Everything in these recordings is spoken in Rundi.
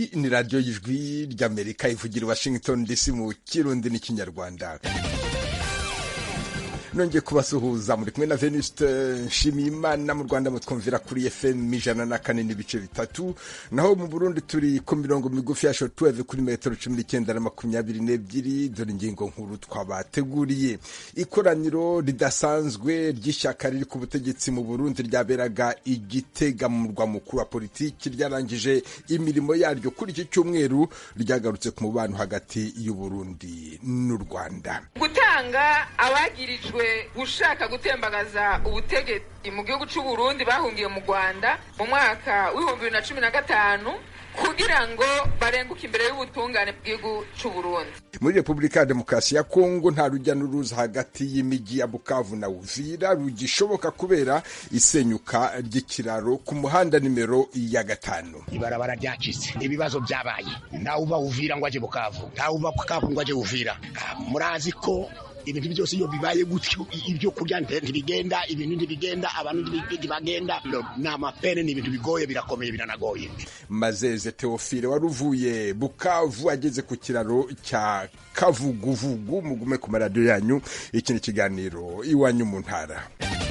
ni radiyo y'ijwi ry'amerika ivugira i washington dc mu kirundi n'ikinyarwanda nongeye kubasuhuza muri kumwe na venuste nshimiyimana mu rwanda mutwumvira kuri fm ijana na kane n'ibice bitatu naho mu burundi turi ku mirongo migufi ya shotuweve kuri metero cumi n'icyenda na makumyabiri n'ebyiri dore ingingo nkuru twabateguriye ikoraniro ridasanzwe ry'ishyaka riri ku butegetsi mu burundi ryaberaga igitega mu murwa mukuru wa politiki ryarangije imirimo yaryo kuri iki cyumweru ryagarutse ku mubano hagati y'uburundi n'u rwanda gutanga abagirijwe gushaka gutembagaza ubutegetsi mu gihugu cy'u Burundi bahungiye mu Rwanda mu mwaka w'ibihumbi bibiri na cumi na gatanu kugira ngo barenguke imbere y'ubutungane bw'igihugu cy'u Burundi muri repubulika ya demokarasi ya kongo nta rujya n'uruza hagati y'imijyi ya bukavu na uvira rugishoboka kubera isenyuka ry'ikiraro ku muhanda nimero ya gatanu ibarabara ryacitse ibibazo byabaye ntawe uba uvira ngo aje bukavu ntawe uba bukavu ngo aje uvira murazi ko ibintu byose iyo bibaye gutyo ibyo kurya ntibigenda ibintu ntibigenda abantu ntibagenda ni amapene ni ibintu bigoye birakomeye biranagoye mazeze teofile wari uvuye bukavu ageze ku kiraro cya kavuguvugu mugume ku maradiyo yanyu iki ni ikiganiro iwanyu mu ntara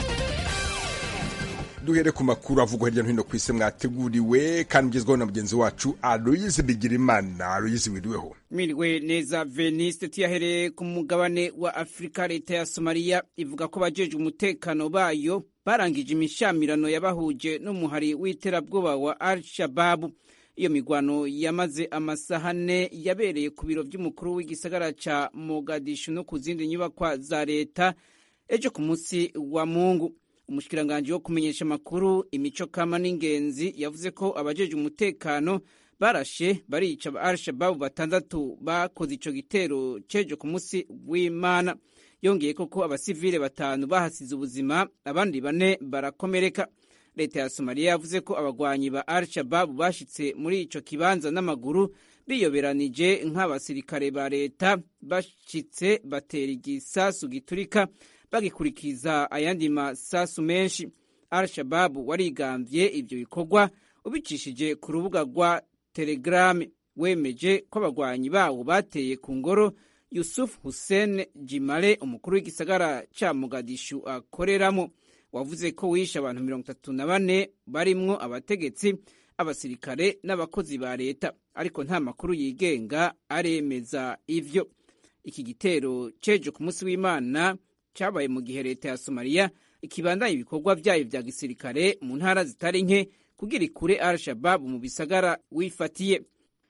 duhere ku makuru avugwa hirya no hino ku isi mwateguriwe kandi ugezweho na mugenzi wacu aloyize bigirimana aloyize wiriweho mwiriwe neza veniste tuyahereye ku mugabane wa afurika leta ya somaliya ivuga ko abajeje umutekano bayo barangije imishamirano yabahuje n'umuhari w'iterabwoba wa al shababu iyo migwano yamaze amasaha ane yabereye ku biro by'umukuru w'igisagara ca mogadishu no ku zindi nyubakwa za leta ejo ku munsi wa mungu umushikiranganji wo kumenyesha amakuru imico kama n'ingenzi yavuze ko abajeje umutekano barashe barica al-shababu batandatu bakoze ico gitero cejo ku munsi w'imana yongeye koko abasivile batanu bahasize ubuzima abandi bane barakomereka leta ya somaliya yavuze ko abagwanyi ba al-shababu bashitse muri ico kibanza n'amaguru biyoberanije nk'abasirikare ba leta bashitse batera igisasu giturika bagikurikiza ayandi masasu menshi al-shababu warigambye ivyo bikorwa ubicishije ku rubuga rwa telegrame wemeje ko abagwanyi bawo bateye ku ngoro yusuf hussein jimale umukuru w'igisagara ca mogadishu akoreramo wavuze ko wishe abantu mirongo itatu na bane barimwo abategetsi abasirikare n'abakozi ba leta ariko nta makuru yigenga aremeza ivyo iki gitero cejo ku munsi w'imana cyabaye mu gihe leta ya somaliya ikibandanya ibikorwa byayo vya gisirikare mu ntara zitari nke kugira ikure al-shababu mu bisagara wifatiye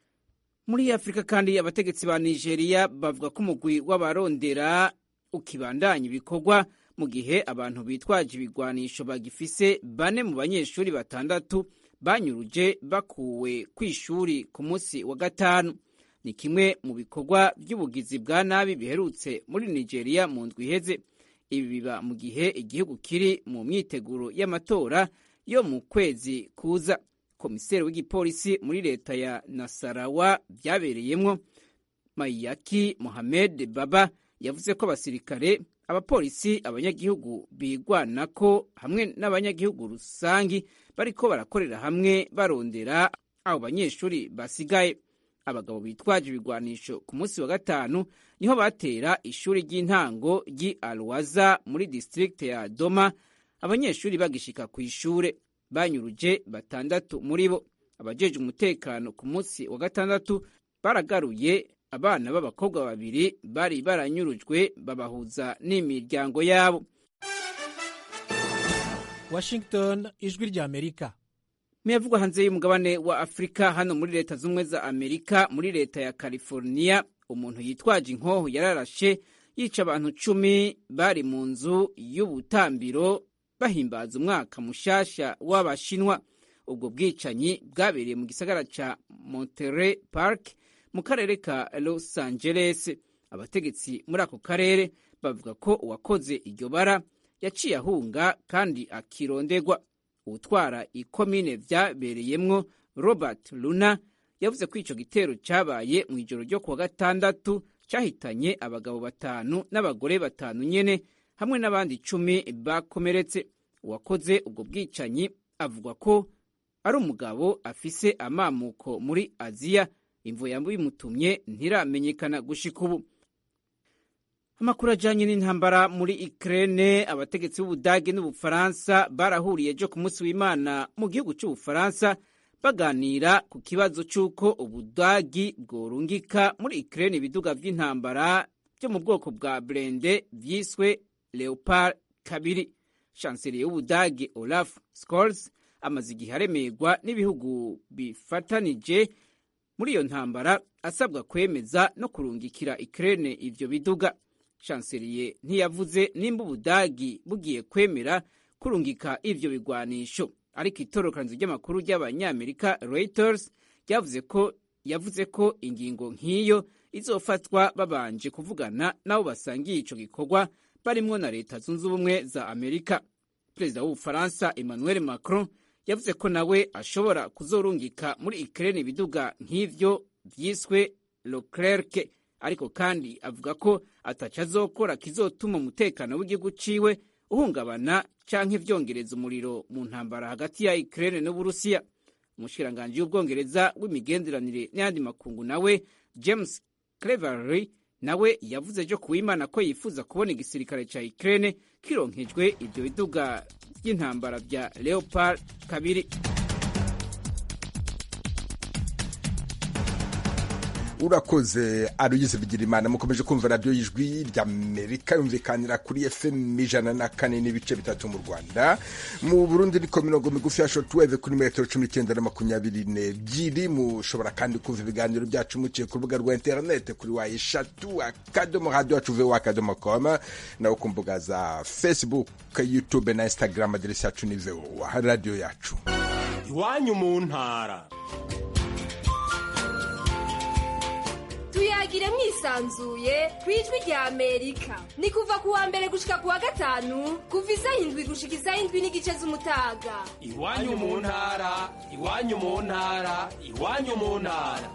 muri afurika kandi abategetsi ba nigeria bavuga ko umugwi w'abarondera ukibandanya ibikorwa mu gihe abantu bitwaje ibigwanisho bagifise bane mu banyeshuri batandatu banyuruje bakuwe ku ishuri ku munsi wa gatanu ni kimwe mu bikorwa by'ubugizi bwa nabi biherutse muri nigeria mu ndwi iheze ibi biba mu gihe igihugu kiri mu myiteguro y'amatora yo mu kwezi kuza komiseri w'igipolisi muri leta ya nasarawa byabereyemwo mayaki mohamed baba yavuze ko abasirikare abapolisi abanyagihugu bigwanako hamwe n'abanyagihugu rusangi bariko barakorera hamwe barondera abo banyeshuri basigaye abagabo bitwaje ibigwanisho ku munsi wa gatanu niho batera ishuri ry'intango ry'i alwaza muri district ya doma abanyeshuri bagishika ku ishure banyuruje batandatu muri bo abajeje umutekano ku munsi wa gatandatu baragaruye abana b'abakobwa babiri bari baranyurujwe babahuza n'imiryango yabo washington ijwi rya amerika muyavugwa hanze y'umugabane wa afurika hano muri leta z'ubumwe za amerika muri leta ya california umuntu yitwaje inkoho yararashe yica abantu cumi bari mu nzu y'ubutambiro bahimbaza umwaka mushasha w'abashinwa ubwo bwicanyi bwabereye mu gisagara ca monterey park mu karere ka los angeles abategetsi muri ako karere bavuga ko uwakoze iryo bara yaciye ahunga kandi akirondegwa utwara ikomine vyabereyemwo robert luna yavuze ko ico gitero cabaye mu ijoro ryo kuwa gatandatu cahitanye abagabo batanu n'abagore batanu nyene hamwe n'abandi icumi bakomeretse uwakoze ubwo bwicanyi avuga ko ari umugabo afise amamuko muri aziya imvu yabimutumye ntiramenyekana gushika ubu amakuru ajanye n'intambara muri Ukraine abategetsi b'Ubudage n'Ubufaransa barahuriye ejo ku munsi w'Imana mu gihugu c'Ubufaransa baganira ku kibazo c'uko Ubudagi bworungika muri Ukraine ibiduga vy'intambara vyo mu bwoko bwa Blende vyiswe Leopard kabiri. Chancelier w'Ubudagi Olaf Scholz amaze igihe aremerwa n'ibihugu bifatanije muri iyo ntambara asabwa kwemeza no kurungikira Ukraine ivyo biduga. Chancelier ntiyavuze nimba Ubudagi bugiye kwemera kurungika ivyo bigwanisho, ariko itorokanizo ry'amakuru ry'abanyamerika Reuters ryavuze ko yavuze ko ingingo nk'iyo izofatwa babanje kuvugana n'abo basangiye ico gikorwa barimwo na leta zunze ubumwe za Amerika. Perezida w'Ubufaransa Emmanuel Macron yavuze ko nawe ashobora kuzorungika muri Ukraine ibiduga nk'ivyo vyiswe Leclerc ariko kandi avuga ko ataco azokora kizotuma umutekano w'igihugu ciwe uhungabana canke vyongereza umuriro mu ntambara hagati ya Ukraine n'Uburusiya. Umushikiranganji w'Ubwongereza w'imigenderanire n'ayandi makungu nawe James Cleverly nawe yavuze ejo kuwimana ko yifuza kubona igisirikare ca Ukraine kironkejwe ivyo biduga vy'intambara vya Leopard kabiri. urakoze aruyize bigira imana mukomeje kumva radiyo y'ijwi ry'amerika yumvikanira kuri fm ijana na kane n'ibice bitatu mu rwanda mu burundi niko mirongo migufi ya shortwave kuri metero cumi n'icyenda na makumyabiri n'ebyiri mushobora kandi kumva ibiganiro byacu muciye ku rubuga rwa interinete kuri wa eshatu akadomo radiyo yacu vewa akadomo koma nawe ku mbuga za facebook youtube na instagram aderesi yacu ni vewa radiyo yacu iwanyu mu ntara tuyagire mwisanzuye ku ijwi rya amerika ni kuva ku wa mbere gushika ku wa gatanu kuva isaha indwi gushika isaha indwi n'igice z'umutaga iwanyu mu ntara iwanyu mu ntara iwanyu mu ntara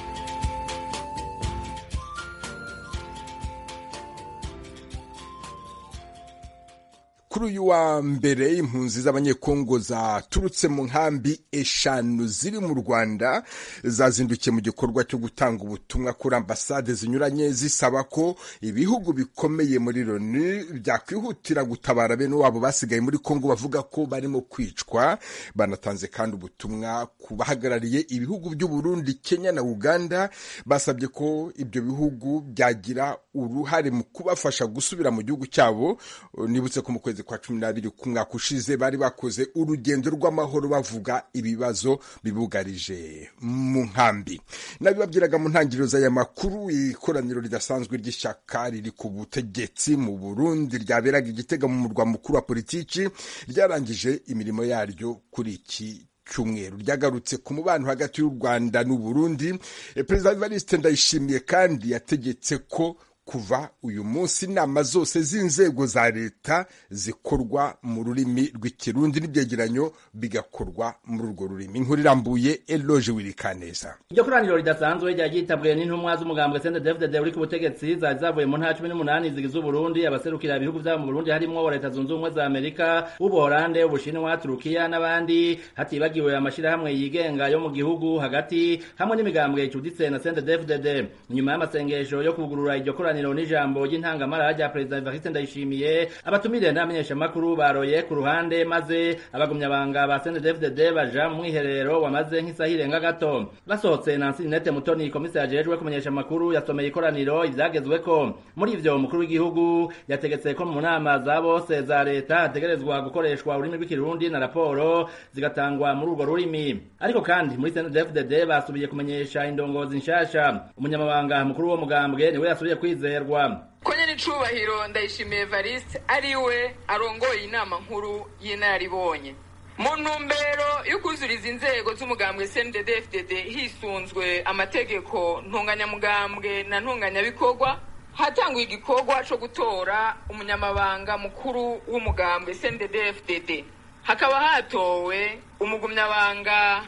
kuri uyu wa mbere impunzi z'abanyekongo zaturutse mu nkambi eshanu ziri mu rwanda zazindukiye mu gikorwa cyo gutanga ubutumwa kuri ambasade zinyuranye zisaba ko ibihugu bikomeye muri loni byakwihutira gutabara bene wabo basigaye muri kongo bavuga ko barimo kwicwa banatanze kandi ubutumwa ku bahagarariye ibihugu by'uburundi kenya na uganda basabye ko ibyo bihugu byagira uruhare mu kubafasha gusubira mu gihugu cyabo nibutse ko mu kwezi kwa cumi n'abiri ku mwaka ushize bari bakoze urugendo rw'amahoro bavuga ibibazo bibugarije mu nkambi nabibabwiraga mu ntangiriro z'aya makuru ikoraniro ridasanzwe ry'ishyaka riri ku butegetsi mu burundi ryaberaga igitega mu murwa mukuru wa politiki ryarangije imirimo yaryo kuri iki cyumweru ryagarutse ku mubano hagati y'u rwanda n'uburundi perezida evariste ndayishimiye kandi yategetse ko kuva uyu munsi inama zose z'inzego za leta zikorwa mu rurimi rw'ikirundi n'ibyegeranyo bigakorwa muri urwo rurimi inkuru irambuye eloge wirikaneza iryo koraniro ridasanzwe ryari ryitabwiwe n'intumwa z'umugambwe sende david uri ku butegetsi zari zavuye mu ntara cumi n'umunani zigize uburundi abaserukira ibihugu vyabo mu burundi harimwo leta zunze ubumwe za amerika ubuholande ubushinwa turukiya n'abandi hatibagiwe amashirahamwe yigenga yo mu gihugu hagati hamwe n'imigambwe icuditse na sende david nyuma y'amasengesho yo kugurura iryo koraniro ikiganiro n'ijambo ry'intangamara rya perezida Evariste Ndayishimiye abatumire n'abamenyeshamakuru baroye ku ruhande maze abagumyabanga ba CNDD-FDD baja mu mwiherero wamaze nk'isaha irenga gato basohotse Nancy Ninette Mutoni komiseri ajejwe kumenyesha amakuru yasomeye ikoraniro ivyagezweko muri ivyo umukuru w'igihugu yategetse ko mu nama za bose za leta hategerezwa gukoreshwa ururimi rw'ikirundi na raporo zigatangwa muri urwo rurimi ariko kandi muri CNDD-FDD basubiye kumenyesha indongozi nshasha umunyamabanga mukuru wo mugambwe niwe yasubiye kwizera konye n'icubahiro ndayishimiye evariste ariwe arongoye inama nkuru y'inararibonye mu ntumbero yo kuzuriza inzego z'umugambwe cndd fdd hisunzwe amategeko ntunganyamugambwe na ntunganyabikorwa hatanguye igikorwa co gutora umunyamabanga mukuru w'umugambwe cndd fdd hakaba hatowe umugumyabanga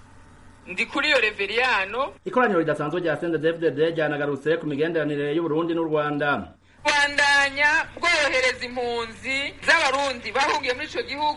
ndi kuri iyo reveriyano ikoraniro ridasanzwe rya CNDD-FDD ryanagarutse ku migenderanire y'Uburundi n'u Rwanda bandanya bworohereza impunzi z'abarundi bahungiye muri ico gihugu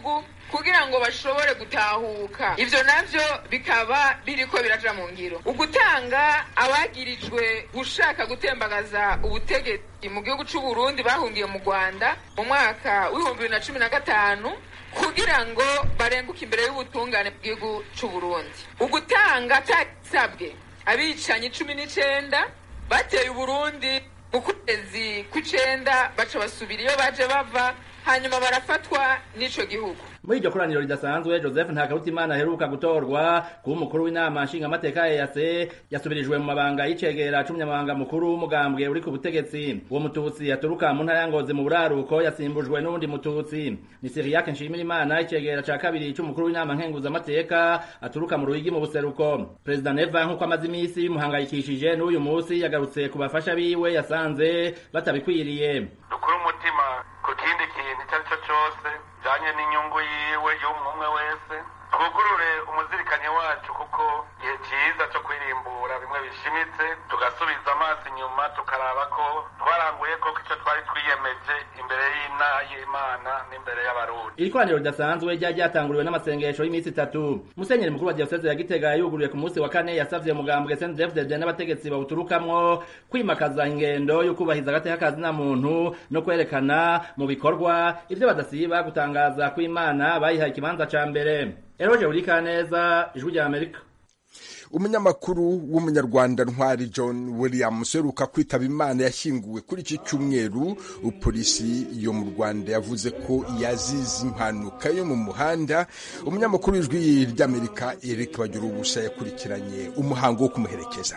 kugira ngo bashobore gutahuka ivyo navyo bikaba biriko biraja mu ngiro ugutanga abagirijwe gushaka gutembagaza ubutegetsi mu gihugu c'u Burundi bahungiye mu Rwanda mu mwaka w'ibihumbi bibiri na cumi na gatanu kugira ngo barenguke imbere y'ubutungane bw'igihugu c'u Burundi ugutanga atasabwe abicanyi cumi n'icenda bateye Uburundi mu kwezi kw'icenda baca basubira iyo baje bava hanyuma barafatwa n'ico gihugu muri iryo koraniro ridasanzwe joseph ntakarutimana aheruka gutorwa kuba umukuru w'inama nshingamateka ya yase yasubirijwe mu mabanga y'icegera c'umunyamabanga mukuru w'umugambwe uri ku butegetsi uwo mututsi yaturuka mu ntara ya ngozi mu buraruko yasimbujwe n'uwundi mututsi ni siriyake nshimirimana icegera ca kabiri c'umukuru w'inama nkenguzamateka aturuka mu ruyigi mu buseruko perezida neva nk'uko amaze imisi bimuhangayikishije n'uyu musi yagarutse ku bafasha biwe yasanze batabikwiriye dukure umutima ku kindi kintu icyo ari cyo cyose bijanye n'inyungu yiwe y'umwe wese twugurure umuzirikanye wacu kuko igihe cyiza cyo kwirimbura bimwe bishimitse tugasubiza amaso inyuma tukaraba ko twaranguye koko icyo twari twiyemeje imbere y'imana n'imbere y'abarundi iri koraniro ridasanzwe ryari ryatanguriwe n'amasengesho y'iminsi itatu musenyeri mukuru wa diyoseze ya gitega yuguruye ku munsi wa kane yasavye umugambwe sndfdd n'abategetsi bawuturukamwo kwimakaza ingendo yo kubahiriza agateka kazina muntu no kwerekana mu bikorwa ivyo badasiba gutangaza ko imana bayihaye ikibanza ca mbere eroje urikaneza ijwi rya amerika umunyamakuru w'umunyarwanda ntwari john williams uheruka kwitaba imana yashyinguwe kuri iki cyumweru polisi yo mu rwanda yavuze ko yazize impanuka yo mu muhanda umunyamakuru w'ijwi ry'amerika eric bagira ubusa yakurikiranye umuhango wo kumuherekeza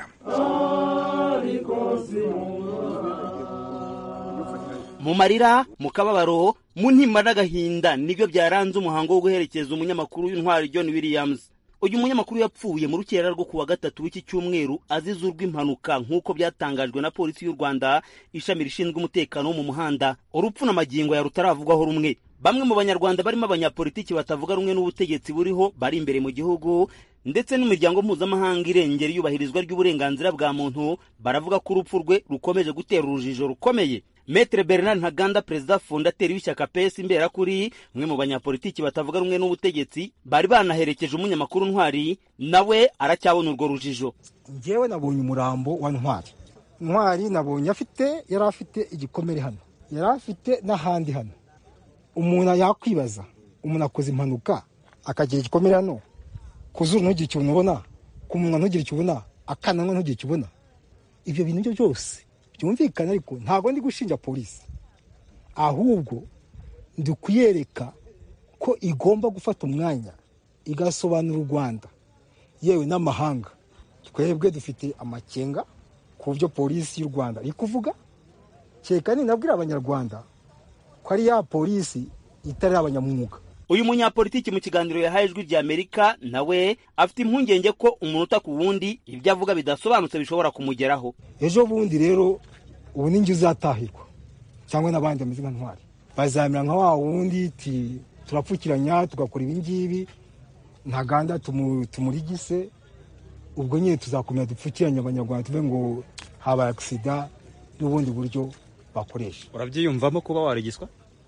mu marira mu kababaro mu ntimba n'agahinda nibyo byaranze umuhango wo guherekeza umunyamakuru w'intwari john williams uyu munyamakuru yapfuye mu rukera rwo kuwa gatatu w'iki cyumweru azize urw'impanuka nk'uko byatangajwe na polisi y'u rwanda ishami rishinzwe umutekano wo mu muhanda urupfu n'amagingo ya rutaravugwaho rumwe bamwe mu banyarwanda barimo abanyapolitiki batavuga rumwe n'ubutegetsi buriho bari imbere mu gihugu ndetse n'imiryango mpuzamahanga irengera iyubahirizwa ry'uburenganzira bwa muntu baravuga ko urupfu rwe rukomeje gutera urujijo rukomeye Metre Bernard Ntaganda perezida fondateri w'ishyaka PS imberakuri umwe mu banyapolitiki batavuga rumwe n'ubutegetsi bari banaherekeje umunyamakuru ntwari nawe aracyabona urwo rujijo njyewe nabonye umurambo wa ntwari ntwari nabonye afite yari afite igikomere hano yari afite n'ahandi hano umuntu yakwibaza umuntu akoze impanuka akagira igikomere hano ku zuru ntugire icyo ubona ku munwa ntugire icyo ubona akananwa ntugire icyo ubona ibyo bintu byo byose byumvikana ariko ntabwo ndi gushinja polisi ahubwo ndi kuyereka ko igomba gufata umwanya igasobanura u rwanda yewe n'amahanga twebwe dufite amakenga ku byo polisi y'u rwanda iri kuvuga kereka ninabwira abanyarwanda ko ari ya polisi itari abanyamwuga uyu munyapolitiki mu kiganiro yahaye ijwi rya amerika nawe afite impungenge ko umunota ku wundi ibyo avuga bidasobanutse bishobora kumugeraho ejo bundi rero ubu ni njye uzatahirwa cyangwa n'abandi bameze nka ntwari bazamera nka wa wundi turapfukiranya tugakora ibi ngibi ntaganda tumurigise ubwo nyine tuzakomeza dupfukiranye abanyarwanda tuve ngo habaye agisida n'ubundi buryo bakoresha urabyiyumvamo kuba warigiswa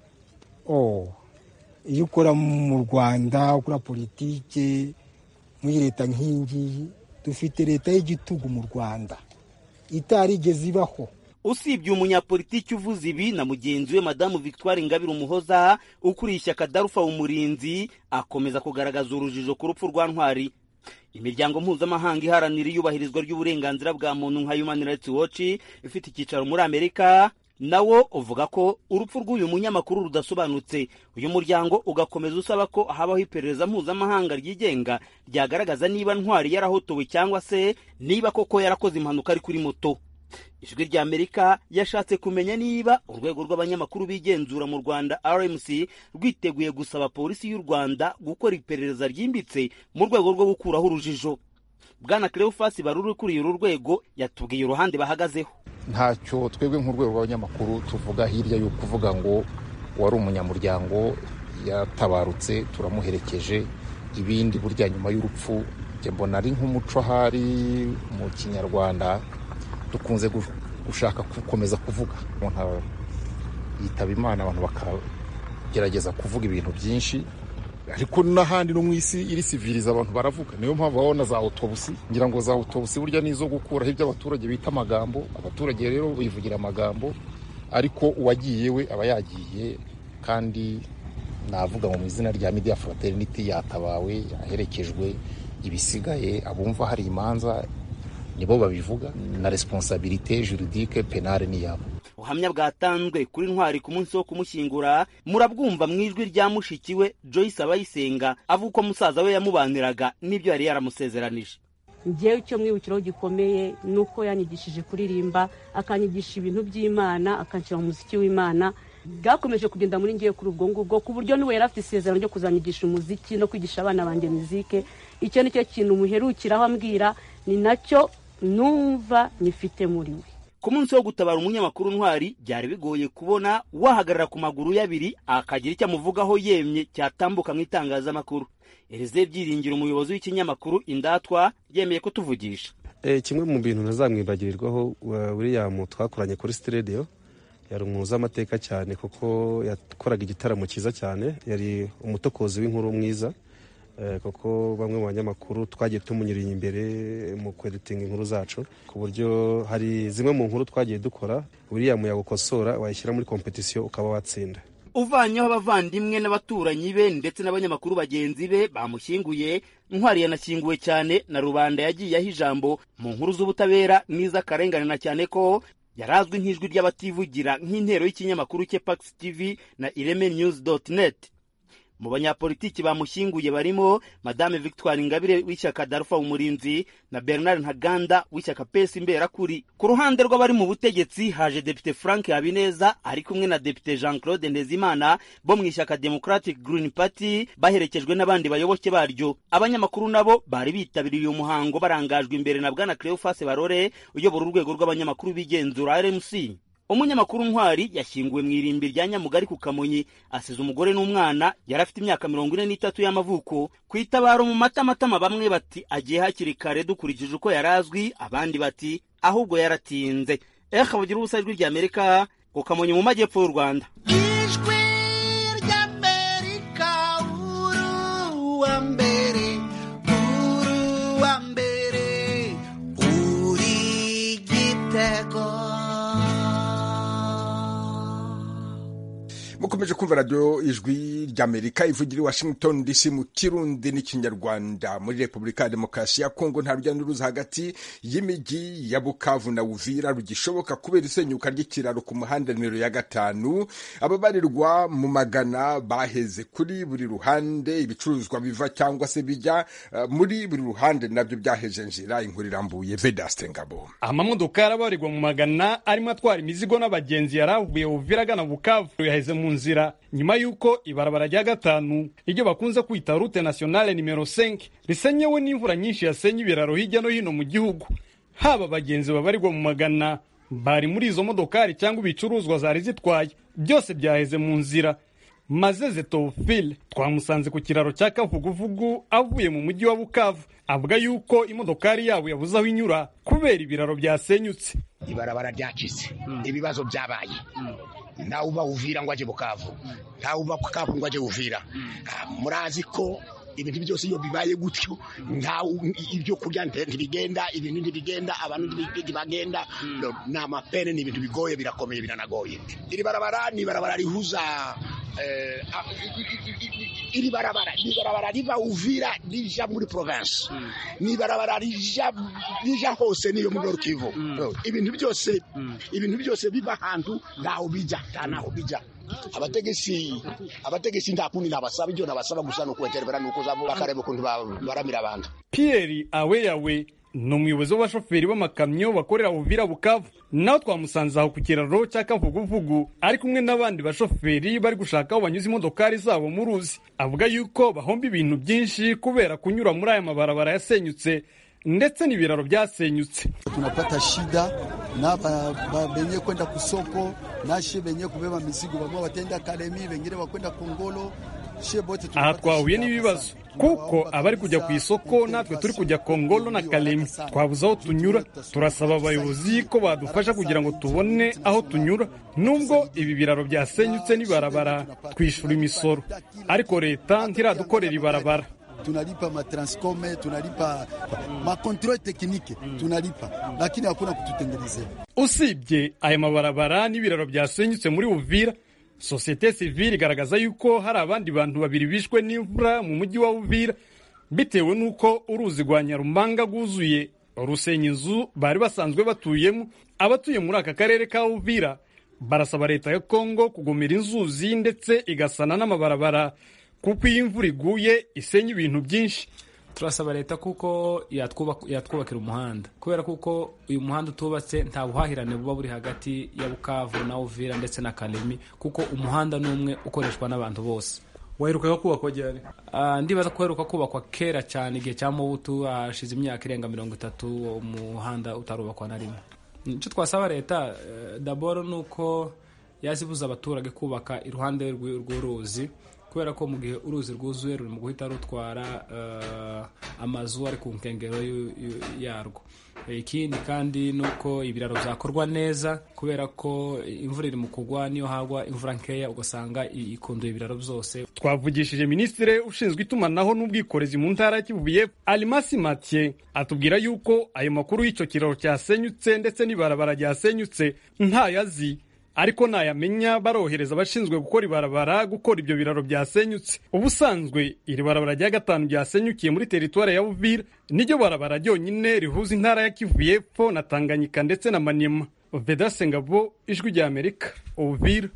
iyo ukora mu rwanda ukora politike muri leta nk'iyi ngiyi dufite leta y'igitugu mu rwanda itarigeze ibaho usibye umunyapolitiki uvuze ibi na mugenzi we madamu victoire ingabire umuhoza ukuriye ishyaka darufa umurinzi akomeza kugaragaza urujijo ku rupfu rwa ntwari imiryango mpuzamahanga iharanira iyubahirizwa ry'uburenganzira bwa muntu nka human rights watch ifite icyicaro muri amerika nawo uvuga ko urupfu rw'uyu munyamakuru rudasobanutse uyu muryango ugakomeza usaba ko habaho iperereza mpuzamahanga ryigenga ryagaragaza niba ntwari yarahotowe cyangwa se niba koko yarakoze impanuka ari kuri moto ijwi rya amerika yashatse kumenya niba urwego rw'abanyamakuru bigenzura mu rwanda rmc rwiteguye gusaba polisi y'u rwanda gukora iperereza ryimbitse mu rwego rwo gukuraho urujijo bwana cleofasi baruri ukuriye uru rwego yatubwiye uruhande bahagazeho ntacyo twebwe nk'urwego rw'abanyamakuru tuvuga hirya yo kuvuga ngo wari umunyamuryango yatabarutse turamuherekeje ibindi burya nyuma y'urupfu mbona ari nk'umuco ahari mu kinyarwanda dukunze gushaka gukomeza kuvuga umuntu yitaba imana abantu bakagerageza kuvuga ibintu byinshi ariko n'ahandi no mu isi iri siviriza abantu baravuga niyo mpamvu babona za autobusi ngira ngo za autobusi burya nizo gukuraho ibyo abaturage bita amagambo abaturage rero bivugira amagambo ariko uwagiye we aba yagiye kandi navuga ngo mu izina rya media fraternity yatabawe yaherekejwe ibisigaye abumva hari imanza nibo babivuga na responsabilité juridique penale ni yabo ubuhamya bwatanzwe kuri ntwari ku munsi wo kumushyingura murabwumva mu ijwi rya mushiki we joyce abayisenga avuga uko musaza we yamubaniraga n'ibyo yari yaramusezeranije ngewe icyo mwibukiraho gikomeye ni uko yanyigishije kuririmba akanyigisha ibintu by'imana akanshyira mu muziki w'imana bwakomeje kugenda muri ngewe kuri ubwo ngubwo ku buryo niwe yari afite isezerano ryo kuzanyigisha umuziki no kwigisha abana banjye muzike icyo ni cyo kintu muherukiraho ambwira ni nacyo numva nyifite muri we ku munsi wo gutabara umunyamakuru ntwari byari bigoye kubona wahagarara ku maguru y'abiri akagira icyo amuvugaho yemye cyatambuka mu itangazamakuru erize byiringiro umuyobozi w'ikinyamakuru indatwa yemeye kutuvugisha kimwe mu bintu ntazamwibagirirwaho william twakoranye kuri sitidiyo yari umwuzi w'amateka cyane kuko yakoraga igitaramo cyiza cyane yari umutokozi w'inkuru mwiza kuko bamwe mu banyamakuru twagiye tumunyuriye imbere mu kweditinga inkuru zacu ku buryo hari zimwe mu nkuru twagiye dukora william yagukosora wayishyira muri kompetisiyo ukaba watsinda uvanyeho abavandimwe n'abaturanyi be ndetse n'abanyamakuru bagenzi be bamushyinguye ntwari yanashyinguwe cyane na rubanda yagiye aho ijambo mu nkuru z'ubutabera n'iz'akarengane na cyane ko yarazwi nk'ijwi ry'abativugira nk'intero y'ikinyamakuru cye pax tv na ireme news net mu banyapolitiki bamushyinguye barimo madame victoire ingabire w'ishyaka darufa umurinzi na bernard ntaganda w'ishyaka pesi imberakuri ku ruhande rw'abari mu butegetsi haje depite frank habineza ari kumwe na depite jean claude ndezimana bo mu ishyaka democratic green party baherekejwe n'abandi bayoboke baryo abanyamakuru nabo bari bitabiriye uyu muhango barangajwe imbere na bwana cleophas barore uyobora urwego rw'abanyamakuru b'igenzura rmc umunyamakuru ntwari yashyinguwe mu irimbi rya nyamugari ku kamonyi asize umugore n'umwana yari afite imyaka mirongo ine n'itatu y'amavuko ku itabaro mu matamatama bamwe bati agiye hakiri kare dukurikije uko yari azwi abandi bati ahubwo yaratinze eha bagira ubusa ijwi rya amerika ku kamonyi mu majyepfo y'u rwanda ijwi ry'amerika uruwa mbere uruwa mbere uri gitego mukomeje kumva radiyo ijwi ry'amerika ivugira i washington dc mu kirundi n'ikinyarwanda muri repubulika ya demokarasi ya kongo nta rujya n'uruza hagati y'imijyi ya bukavu na uvira rugishoboka kubera isenyuka ry'ikiraro ku muhanda nimero ya gatanu ababarirwa mu magana baheze kuri buri ruhande ibicuruzwa biva cyangwa se bijya uh, muri buri ruhande nabyo byaheje nzira inkuru irambuye vedaste ngabo amamodoka arabarirwa mu magana arimo atwara imizigo n'abagenzi yari avuye uvira agana bukavu yaheze mu nzira nyuma y'uko ibarabara rya gatanu iryo bakunze kwita rute nationale nimero 5 risenyewe n'imvura nyinshi yasenye ibiraro hirya no hino mu gihugu haba abagenzi babarirwa mu magana bari muri izo modokari cyangwa ibicuruzwa zari zitwaye byose byaheze mu nzira mazeze tofile twamusanze ku kiraro cya kavuguvugu avuye mu mujyi wa bukavu avuga yuko imodokari yabo yabuze aho inyura kubera ibiraro byasenyutse ibarabara ryacitse ibibazo byabaye ntawe uba uvira ngo ajye bukavu ntawe uba bukavu ngo ajye uvira murazi ko ibintu byose iyo bibaye gutyo ibyo kurya ntibigenda ibintu ntibigenda abantu ntibagenda ni amapene ni ibintu bigoye birakomeye biranagoye iri barabara ni ibarabara rihuza iri barabara ni barabara riva uvira rija muri province ni barabara rija rija hose niyo muri Nord Kivu ibintu byose ibintu byose biva ahantu ntaho bija ntanaho bija abategesi abategesi nta kundi nabasaba ibyo nabasaba gusa ni ukubaterebera ni ukuzabo bakareba ukuntu baramira abantu Pierre Aweyawe ni umuyobozi w'abashoferi b'amakamyo bakorera Uvira Bukavu nawe twamusanze aho ku kiraro cya Kavuguvugu ari kumwe n'abandi bashoferi bari gushaka aho banyuze imodokari zabo mu ruzi avuga yuko bahomba ibintu byinshi kubera kunyura muri aya mabarabara yasenyutse ndetse n'ibiraro byasenyutse tunapata shida na benye kwenda kusoko nashe benye kubeba mizigo bamwe batenda Kalemi wengine wakwenda Kongolo aha twahuye n'ibibazo kuko abari kujya ku isoko natwe turi kujya kongolo na kalemi twabuze aho tunyura turasaba abayobozi ko badufasha kugira ngo tubone aho tunyura nubwo ibi biraro byasenyutse n'ibarabara twishyura imisoro ariko leta ntiradukorera ibarabara tunalipa matranscome tunalipa makontrole teknike tunalipa lakini hakuna kututengenezea usibye aya mabarabara n'ibiraro byasenyutse muri uvira sosiyete sivile igaragaza yuko hari abandi bantu babiri bishwe n'imvura mu mujyi wa uvira bitewe n'uko uruzi rwa nyarumanga rwuzuye rusenya inzu bari basanzwe batuyemo abatuye muri aka karere ka uvira barasaba leta ya kongo kugomera inzuzi ndetse igasana n'amabarabara kuko iyo imvura iguye isenya ibintu byinshi turasaba leta kuko yatwubakira umuhanda kubera kuko uyu muhanda utubatse nta buhahirane buba buri hagati ya bukavu na uvira ndetse na karemi kuko umuhanda ni umwe ukoreshwa n'abantu bose waherukaga kubakwa ryari ndibaza ko uheruka kubakwa kera cyane igihe cya mubutu hashize imyaka irenga mirongo itatu umuhanda utarubakwa na rimwe icyo twasaba leta daboro ni uko yazibuza abaturage kubaka iruhande rw'uruzi kubera ko mu gihe uruzi rwuzuye ruri mu guhita rutwara amazu ari ku nkengero yarwo ikindi kandi ni uko ibiraro byakorwa neza kubera ko imvura iri mu kugwa niyo hagwa imvura nkeya ugasanga ikunduye ibiraro byose twavugishije minisitiri ushinzwe itumanaho n'ubwikorezi mu ntara ya kivu y'epfo alimasi mathieu atubwira yuko ayo makuru y'icyo kiraro cyasenyutse ndetse n'ibarabara ryasenyutse ntayo azi ariko nayamenya barohereza abashinzwe gukora ibarabara gukora ibyo biraro byasenyutse ubusanzwe iri barabara rya gatanu ryasenyukiye muri teritwari ya Uvira niryo barabara ryonyine rihuza intara ya Kivu y'Epfo na Tanganyika ndetse na Maniema Vedase Ngabo ijwi rya Amerika Uvira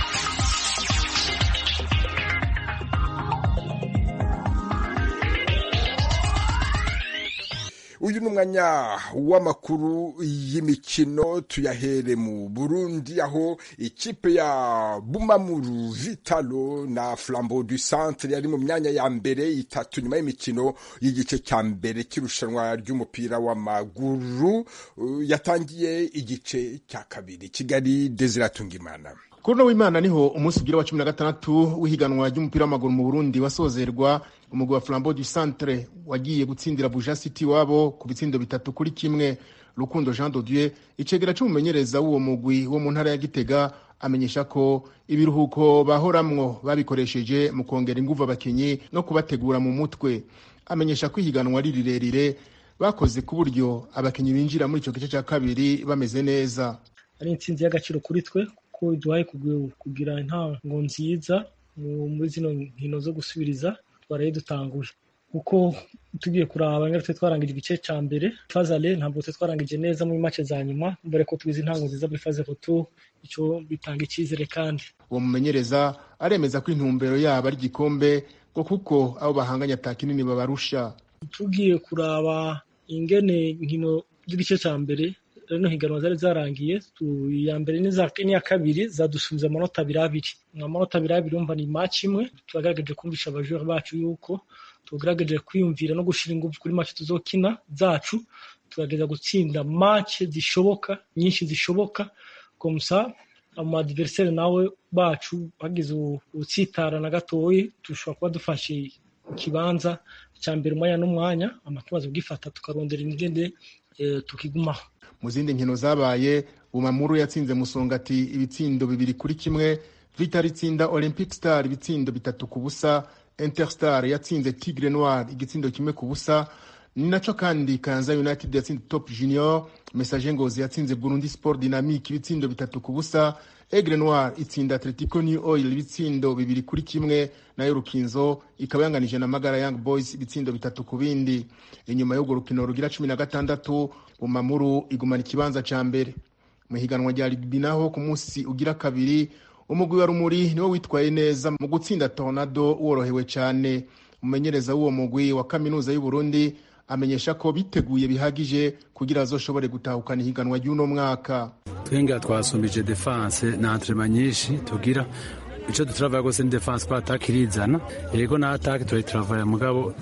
uyu ni umwanya w'amakuru y'imikino tuyahere mu burundi aho ikipe ya bumamuru vitalo na flambo du centre yari mu myanya ya mbere itatu nyuma y'imikino y'igice cya mbere cy'irushanwa ry'umupira w'amaguru yatangiye igice cya kabiri kigali deziratungimana kuri uno w'imana niho umunsi ugira wa cumi na gatandatu w'ihiganwa ry'umupira w'amaguru mu burundi wasozerwa umugwi wa flambo du centre wagiye gutsindira buja city wabo ku bitsindo bitatu kuri kimwe rukundo jean dodieu icegera c'umumenyereza w'uwo mugwi wo mu ntara ya gitega amenyesha ko ibiruhuko bahoramwo babikoresheje mu kongera inguvu abakinyi no kubategura mu mutwe amenyesha ko ihiganwa ari rirerire bakoze ku buryo abakinyi binjira muri ico gice ca kabiri bameze neza ari intsinzi y'agaciro kuri twe ko iduhaye kugira intango nziza muri zino nkino zo gusubiriza twaraye dutanguye kuko tugiye kuraba ngaruka twarangije igice cya mbere fazale ntabwo twarangije neza muri make za nyuma mbere ko tugize intango nziza muri faze foto icyo bitanga icyizere kandi uwo mumenyereza aremeza ko intumbero yabo ari igikombe ngo kuko abo bahanganye ata kinini babarusha tugiye kuraba ingene nkino z'igice cya mbere rino higanwa zari zarangiye iya mbere n'iya kabiri zadusubiza amanota abiri abiri amanota abiri abiri umva ni match imwe turagaragaje kumvisha abajura bacu yuko tugaragaje kwiyumvira no gushyira ingufu kuri match tuzokina zacu tugerageza gutsinda match zishoboka nyinshi zishoboka komsa amadiveriseri nawe bacu bagize utsitara na gatoyi dushobora kuba dufashe ikibanza cya mbere umwanya n'umwanya amatumaze bwifata tukarondera ingende tukigumaho mu zindi nkino zabaye bumamuru yatsinze musongati ibitsindo bibiri kuri kimwe vitari itsinda olympic star ibitsindo bitatu ku busa interstar yatsinze tigre noir igitsindo kimwe ku busa ni naco kandi kanza united yatsinze top junior message ngozi yatsinze burundi sport dynamique ibitsindo bitatu ku busa egre noir itsinda atletico new oil ibitsindo bibiri kuri kimwe nayo rukinzo ikaba yanganije na magara young boys ibitsindo bitatu ku bindi inyuma y'urwo rukino rugira cumi na gatandatu bumamuru igumana ikibanza ca mbere mu higanwa rya rugby naho ku munsi ugira kabiri umugwi wa rumuri niwo witwaye neza mu gutsinda tornado worohewe cyane umumenyereza w'uwo mugwi wa kaminuza y'u Burundi amenyesha ko biteguye bihagije kugira azoshobore gutahukana ihiganwa ry'uno mwaka twenga twasumbije defense na entraînement nyinshi tugira ico dutravaya gose ni defense ko attaque irizana yego na attaque turi travaya mugabo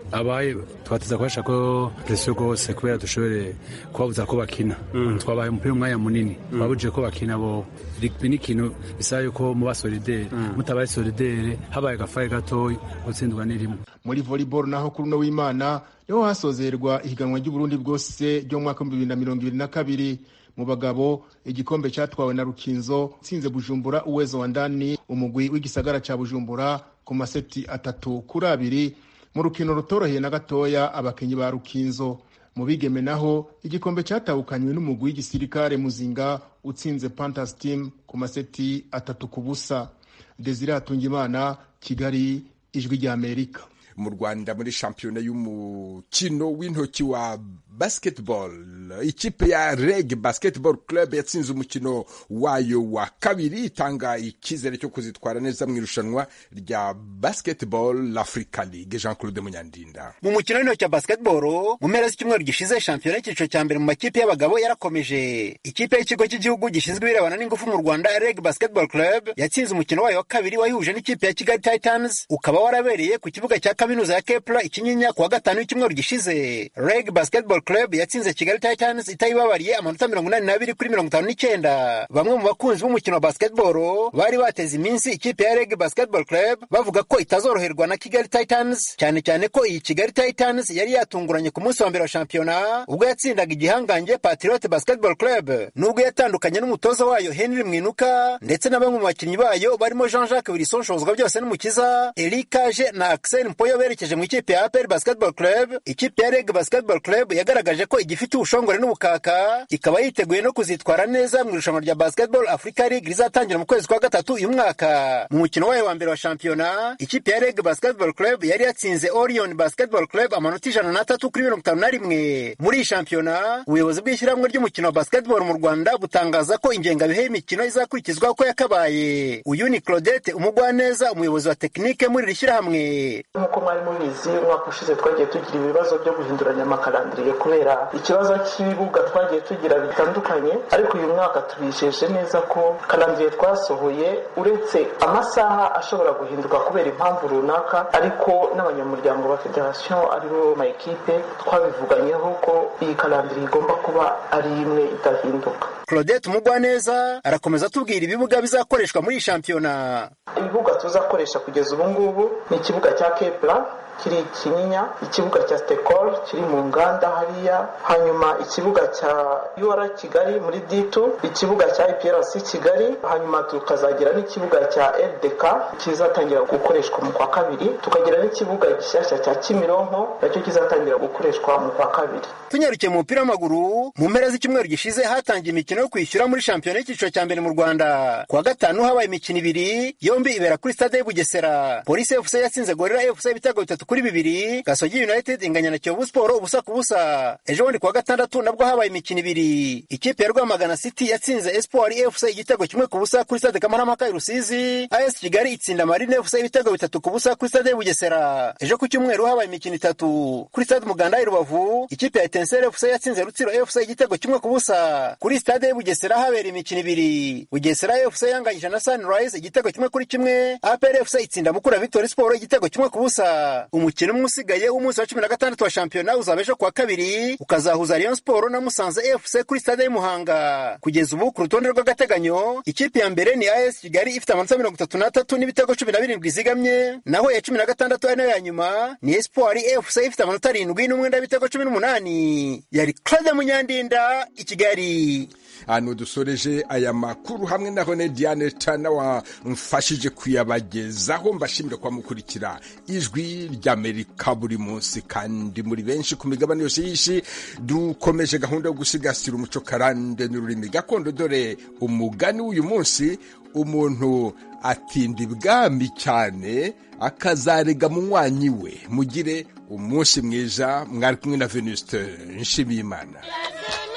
abaye twateza kubasha ko presiyo rwose kubera dushobore kubabuza ko bakina twabaye umupira umwanya munini twabujije ko bakina bo rigbi ni ikintu bisaba yuko muba solidere mutabaye solidere habaye agafaye gatoya gutsindwa ni rimwe muri volleyball naho kuri uno w'imana niho hasozerwa ihiganwa ry'uburundi bwose ryo mu mwaka w'ibihumbi bibiri na mirongo ibiri na kabiri mu bagabo igikombe cyatwawe na rukinzo tsinze bujumbura uwezo wa ndani umugwi w'igisagara cya bujumbura ku maseti atatu kuri abiri mu rukino rutoroheye na gatoya abakinnyi ba rukinzo mu bigeme naho igikombe cyatahukanywe n'umugwi w'igisirikare muzinga utsinze pantas team ku maseti atatu ku busa desire hatungimana kigali ijwi ry'amerika mu rwanda muri shampiyona y'umukino w'intoki wa basketball ikipe ya reg basketball club yatsinze umukino wayo wa kabiri itanga icyizere cyo kuzitwara neza mu irushanwa rya basketball africa league jean claude munyandinda mu mukino w'intoki wa basketball mu mpera z'icyumweru gishize shampiyona y'icyiciro cya mbere mu makipe y'abagabo yarakomeje ikipe y'ikigo cy'igihugu gishinzwe ibirebana n'ingufu mu rwanda reg basketball club yatsinze umukino wayo wa kabiri wayihuje n'ikipe ya kigali titans ukaba warabereye ku kibuga cya kaminuza ya kepla ikinyinya ku wa gatanu w'icyumweru gishize reg basketball club yatsinze kigali titans itayibabariye amanota mirongo inani n'abiri kuri mirongo itanu n'icyenda bamwe mu bakunzi b'umukino wa basketball bari bateze iminsi ikipe ya reg basketball club bavuga ko itazoroherwa na kigali titans cyane cyane ko iyi kigali titans yari yatunguranye ku munsi wa mbere wa shampiyona ubwo yatsindaga igihangange patriote basketball club nubwo yatandukanye n'umutoza wayo henry mwinuka ndetse na bamwe mu bakinnyi bayo barimo jean jacques wilson shozwa byose n'umukiza erikaje na axel mpoyo berekeje mu ikipe ya apr basketball club ikipe ya reg basketball club yagaragaje ko igifite ubushongore n'ubukaka ikaba yiteguye no kuzitwara neza mu irushanwa rya basketball africa league rizatangira mu kwezi kwa gatatu uyu mwaka mu mukino wayo wa mbere wa shampiyona ikipe ya reg basketball club yari yatsinze orion basketball club amanota ijana n'atatu kuri mirongo itanu na rimwe muri iyi shampiyona ubuyobozi bw'ishyirahamwe ry'umukino wa basketball mu rwanda butangaza ko ingengabihe y'imikino izakurikizwa uko yakabaye uyu ni claudette umugwaneza umuyobozi wa tekinike muri iri shyirahamwe nk'uko mwari mubizi umwaka ushize twagiye tugira ibibazo byo guhinduranya amakarandiriye kubera ikibazo cy'ibibuga twagiye tugira bitandukanye ariko uyu mwaka tubijeje neza ko karandiriye twasohoye uretse amasaha ashobora guhinduka kubera impamvu runaka ariko n'abanyamuryango ba federasiyo aribo mayikipe twabivuganyeho ko iyi karandiriye igomba kuba ari imwe idahinduka claudette umugwaneza arakomeza atubwira ibibuga bizakoreshwa muri iyi shampiyona ibibuga tuzakoresha kugeza ubu ngubu ni ikibuga cya kepla kiri kinyinya ikibuga cya stekol kiri mu nganda hariya hanyuma ikibuga cya ur kigali muri ditu ikibuga cya iprc kigali hanyuma tukazagira n'ikibuga cya ldk kizatangira gukoreshwa mu kwa kabiri tukagira n'ikibuga gishyashya cya kimironko nacyo kizatangira gukoreshwa mu kwa kabiri tunyarukiye mu mupira w'amaguru mu mpera z'icyumweru gishize hatangiye imikino yo kwishyura muri shampiyona y'icyiciro cya mbere mu rwanda ku wa gatanu habaye imikino ibiri yombi ibera kuri stade y'ubugesera polisi fc yatsinze gorira fc ibitego bitatu kuri bibiri gasogi united inganya na kiyovu siporo ubusa ku busa ejo bundi ku wa gatandatu nabwo habaye imikino ibiri ikipe ya rwamagana city yatsinze espoir fc igitego kimwe ku busa kuri stade kamarampaka i rusizi as kigali itsinda marine fc ibitego bitatu ku busa kuri stade y'ubugesera ejo ku cyumweru habaye imikino itatu kuri stade umuganda i rubavu ikipe ya etenseri fc yatsinze rutsiro fc igitego kimwe ku busa kuri stade y'ubugesera habera imikino ibiri bugesera fc yanganyije na sunrise igitego kimwe kuri kimwe apr fc itsinda mukura victory sport igitego kimwe ku busa umukino umwe usigaye w'umunsi wa cumi na gatandatu wa shampiyona uzaba ejo kuwa kabiri ukazahuza rayon sport na musanze fc kuri stade y'umuhanga kugeza ubu ku rutonde rw'agateganyo ikipe ya mbere ni as kigali ifite amanota mirongo itatu n'atatu n'ibitego cumi na birindwi izigamye naho iya cumi na gatandatu ari nayo ya nyuma ni espoir fc ifite amanota arindwi n'umwenda w'ibitego cumi n'umunani yari claude munyandinda i kigali hano dusoreje aya makuru hamwe na hone diane tana wamfashije kuyabagezaho mbashimire kwa mukurikira ijwi ry'amerika buri munsi kandi muri benshi ku migabane yose y'isi dukomeje gahunda yo gusigasira umuco karande n'ururimi gakondo dore umugani w'uyu munsi umuntu atinda ibwami cyane akazarega munywanyi we mugire umunsi mwiza mwari kumwe na venuste nshimiyimana